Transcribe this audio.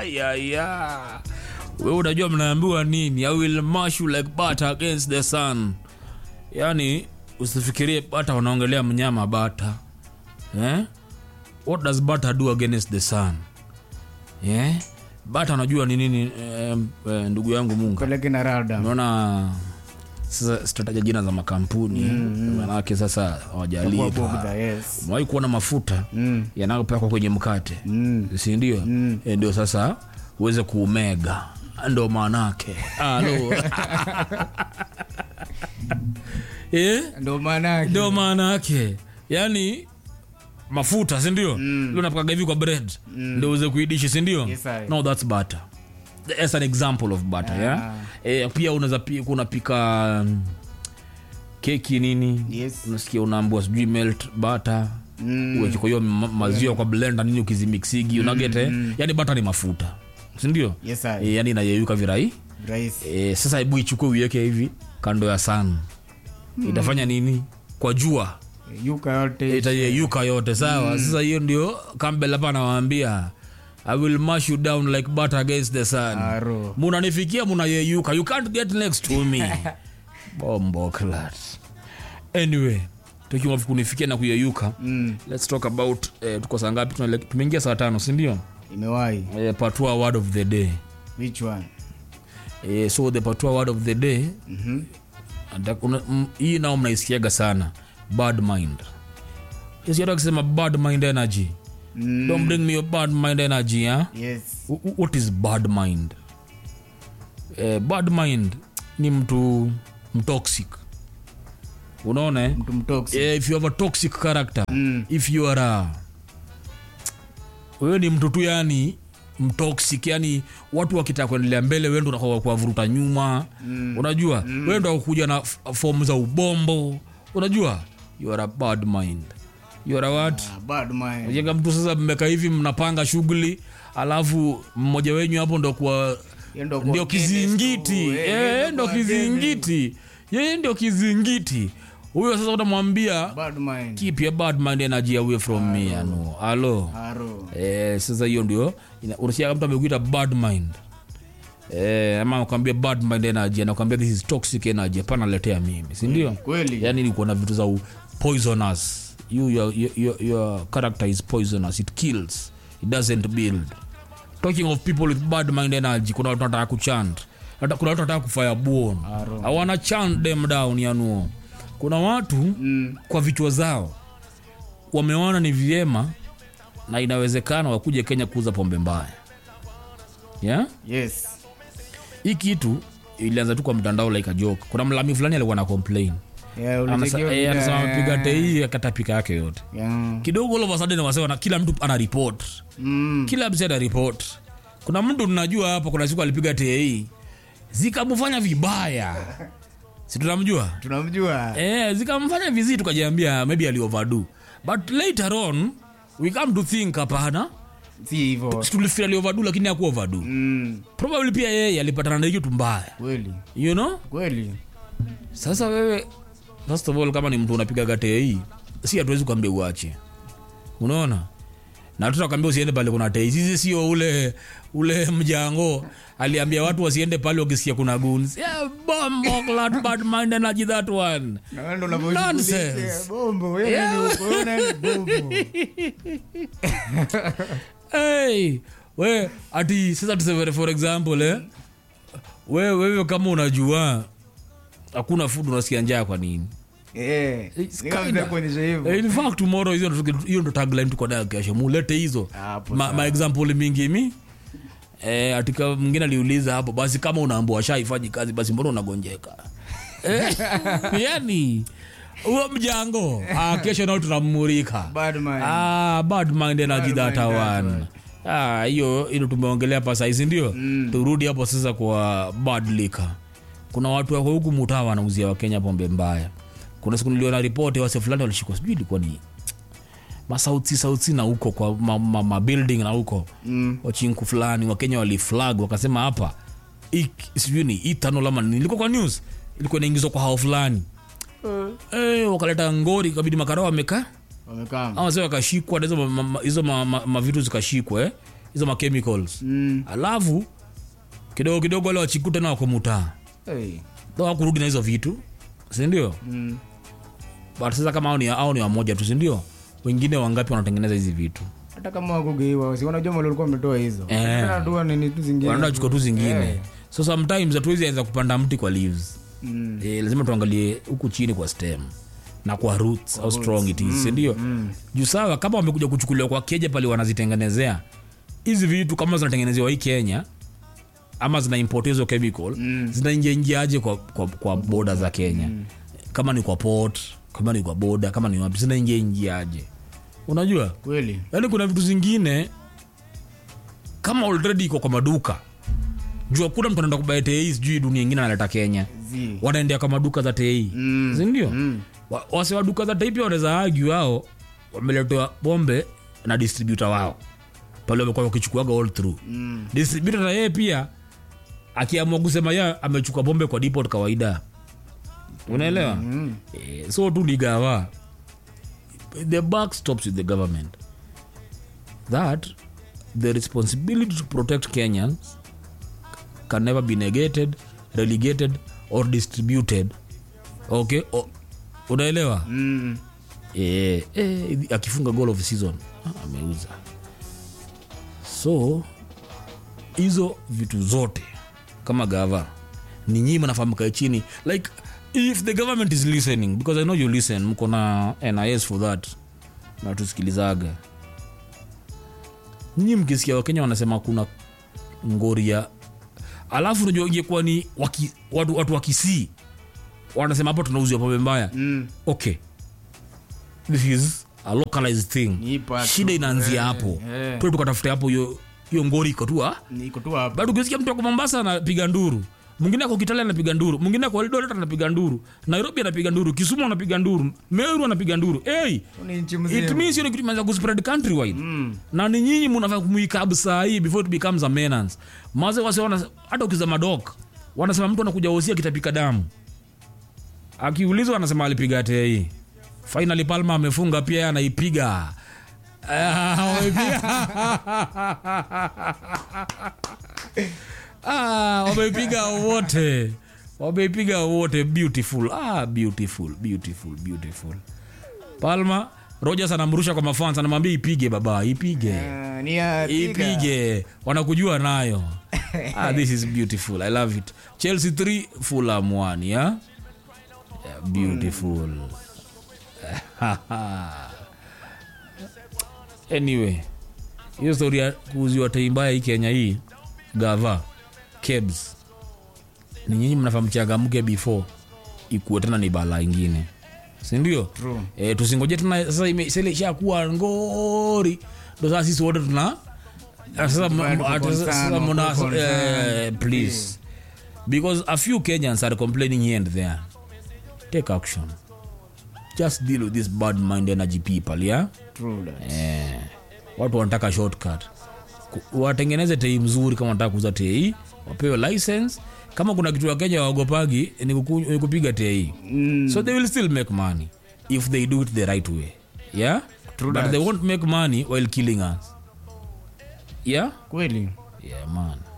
ayaya we unajua mnaambiwa nini i will mash you like butter against the sun yani usifikirie bata wanaongelea mnyama bata eh? what does butter do against the sun yeah? bata unajua ni nini eh, eh, ndugu yangu munga peleke na rada unaona sasa sitataja jina za makampuni mm, manake sasa Kwa hawajalii bugdha, yes. mwai kuona mafuta Mm. yanayopakwa kwenye mkate Mm. sindio mm. e, ndio sasa uweze kuumega ndo maanake Alo. eh? ndo maana ndio maana yake yaani mafuta sindio mm. unapakaga hivi kwa bread mm. ndio uweze kuidishi sindio Yes, I. no that's butter as an example of butter yeah. Ah. Eh, pia unaweza pi- unapika mm, keki nini Yes. unasikia unaambua sijui melt butter Mm. uweke kwa hiyo ma- maziwa kwa blender nini ukizimixigi unagete yani bata ni mafuta sindio Yes, I. e, yani inayeyuka virai rahisi e, sasa hebu ichukue uiweke hivi kando ya sun itafanya nini kwa jua yuka yote itayeyuka yote sawa sasa hiyo ndio campbell hapa anawaambia i will mash you down like butter against the sun Aro. munanifikia munayeyuka you can't get next to me bombo clat anyway tukiwa kunifikia na kuyeyuka Mm. let's talk about eh, tuko saa ngapi Tunale- tumeingia saa tano sindio imewahi eh, patua word of the day which one eh, so the patua word of the day Mhm. ata- una- m- hii nao mnaisikiaga sana bad mind isiata akisema bad mind energy Mm. don't bring me your bad mind energy huh? yes Wh- wh- what is bad mind eh, bad mind ni mtu mtoxic unaona eh? mtu mtoksi Eh, if you have a toxic character Mm. if you are a wewe ni mtu tu yani mtoxic yani watu wakitaka kuendelea mbele wewe ndo unakuwa kuwavuruta nyuma mm. unajua mm. wewe ndo kuja na f- fomu za ubombo unajua you are a bad mind you are a what Ah, bad mind jenga mtu sasa mmeka hivi mnapanga shughuli alafu mmoja wenyu hapo ndo kuwa Yeye ndo kwa ndio against kizingiti tu, eh, Eh, yeye ndo kwa against. kizingiti yeye ndio kizingiti huyo sasa utamwambia bad mind keep your bad mind energy away from me ano alo aro eh, sasa hiyo ndio ina- unasikia mtu amekuita bad mind eh, ama akwambia bad mind energy anakwambia this is toxic energy hapana letea mimi si ndio kweli yani ni kuona vitu za u- poisonous you, your, your, your, your character is poisonous it kills it doesn't build talking of people with bad mind energy kuna watu wanataka kuchant Hata kuna watu wanataka kufire born Aro. hawana chant them down yanuo kuna watu Mm. kwa vichwa zao wameona ni vyema na inawezekana wakuje kenya kuuza pombe mbaya yeah? yes hii kitu ilianza tu kwa mtandao like a joke kuna mlami fulani alikuwa na complain Yeah, Anasa- ulichekiwa eh, vile- anasema piga tei akatapika yake yote Yeah. kidogo all of a sudden wasewa na kila mtu ana report Mm. kila mtu ana report kuna mtu tunajua hapa kuna siku alipiga tei zikamfanya vibaya si tunamjua tunamjua eh, zikamfanya vizii tukajiambia maybe alioverdo but later on we come to think hapana si hivyo Si tulifeel alioverdo lakini hakuwa overdo Mm. probably pia yeye alipatana na kitu mbaya kweli you know kweli sasa wewe first of all kama ni mtu unapiga gate hii si hatuwezi kuambia uache unaona na tutakwambia usiende pale kuna tei sisi sio ule ule mjango aliambia watu wasiende pale wakisikia kuna guns yeah, bombo clat bad mind energy that one Na wewe ndo Nonsense. unavyoshughulikia bombo wewe ni uko, wewe ni bombo hey, we ati sasa tuseme for example eh, we wewe kama unajua hakuna food unasikia njaa kwa nini eh It's ni kama kinda- vile kuonyesha hivyo Eh, in fact tomorrow hizo ndo- hiyo ndo tagline tuko nayo kesho mulete hizo Hapo ma, sawa. ma example mingi mi eh, atika mwingine aliuliza hapo basi kama unaambua shaifanyi kazi basi mbona unagonjeka eh, yani huo mjango ah, kesho nao tunamurika bad mind ah, bad mind energy Bad that mind that one Ah, hiyo ilo tumeongelea hapa saizi ndio Mm. turudi hapo sasa kwa bad liquor kuna watu wako huku mutaa wanauzia wakenya pombe mbaya kuna siku niliona ripoti wase fulani walishikwa sijui ilikuwa ni masauti sauti na huko kwa ma, ma, ma building na huko Mm. wachinku fulani wakenya waliflag wakasema hapa hii- sijui ni itano lama nini. ilikuwa kwa news ilikuwa inaingizwa kwa hao fulani eh, wakaleta ngori ikabidi makarao wamekaa wamekaa ama sasa wakashikwa na hizo ma- ma- hizo ma- ma- mavitu zikashikwa eh? hizo machemicals Mm. alafu kidogo kidogo wale wachikuta na wako mutaa Hey. wakurudi na hizo vitu sindio Mm. but sasa kama au ni, au ni wamoja tu sindio wengine wangapi wanatengeneza hizi vitu hata kama wakugeiwa si wanajua mali walikuwa wametoa hizo Eh. Wanatoa nini tu zingine wanaenda chukua tu zingine Eh. so sometimes hatuwezi anza kupanda mti kwa leaves Mm. eh, lazima tuangalie huku chini kwa stem na kwa roots how strong it is sindio Mm. juu sawa kama wamekuja kuchukuliwa kwa keja pale wanazitengenezea hizi vitu kama zinatengenezewa hii kenya ama zinaimportiwa hizo chemical Mm. zinaingiaingiaje kwa, kwa, kwa boda za kenya kama ni kwa port kama ni kwa boda kama ni wapi zinaingiaingiaje unajua kweli yaani kuna vitu zingine kama already iko kwa maduka juu hakuna mtu anaenda kubaya tei sijui dunia ingine analeta kenya Zi. wanaendea kwa maduka za tei Mm. sindio Mm. Wa- wase wa duka za tei pia wanaweza agi wao wameletewa pombe na distributor wao pale wamekuwa wakichukuaga all through Mm. distributor na yeye pia akiamua kusema ye amechukua pombe kwa depot kawaida unaelewa Mm. eh, so tu ligawa the buck stops with the government that the responsibility to protect kenyans can never be negated relegated or distributed okay o, unaelewa Mm. eh, eh, akifunga goal of the season ah, ameuza so hizo vitu zote kama gava ni nyinyi mnafaa mkae chini like if the government is listening because i know you listen mko na nis for that na tusikilizaga nyinyi mkisikia wakenya wanasema kuna ngoria alafu unajua ingekuwa ni waki, watu, watu wakisii wanasema hapo tunauzia pombe mbaya Mm. okay this is a localized thing Ni part shida tu. inaanzia Eh, hapo eh. tu tukatafute hapo hiyo hiyo ngori iko tu ah. niko tu hapa bado ukisikia mtu ako mombasa anapiga nduru mwingine ako kitale anapiga nduru mwingine ako eldoret anapiga nduru nairobi anapiga nduru kisumu anapiga nduru meru anapiga nduru hey, ni nchi it mzima means hiyo ni kitu imeanza kuspread countrywide Mm. na ni nyinyi mnafaa kumuikabu saa hii before it becomes a menace maze wase wana hata ukiza madok wanasema mtu anakuja hosia akitapika damu akiulizwa anasema alipiga tei finally palma amefunga pia yeye anaipiga Ah, wameipiga. Ah, wameipiga wote wameipiga wote beautiful ah, beautiful beautiful beautiful palma rogers anamrusha kwa mafans anamwambia ipige baba ipige Ah, ni ya piga. ipige wanakujua nayo ah, this is beautiful i love it chelsea 3 fulham 1 yeah? yeah beautiful anyway hiyo stori ya kuuziwa tei mbaya hii kenya hii gava kebs ni nyinyi mnafaa mchangamke before ikuwe tena ni bala ingine sindio True. e, tusingoje tena sasa ime- sasa ile ishakuwa ngori ndo sasa sisi wote tuna sasa m- Tuko m- ata- concerned, sasa mna- tuko eh, concerned. please because a few kenyans are complaining here and there take action just deal with this bad mind energy people yeah True that. eh, watu wanataka shortcut Ku- watengeneze tei mzuri kama wanataka kuuza tei wapewe license kama kuna kitu wakenya waogopagi ni kuku- ni kupiga tei Mm. so they will still make money if they do it the right way yeah True but that. they won't make money while killing us yeah kweli yeah man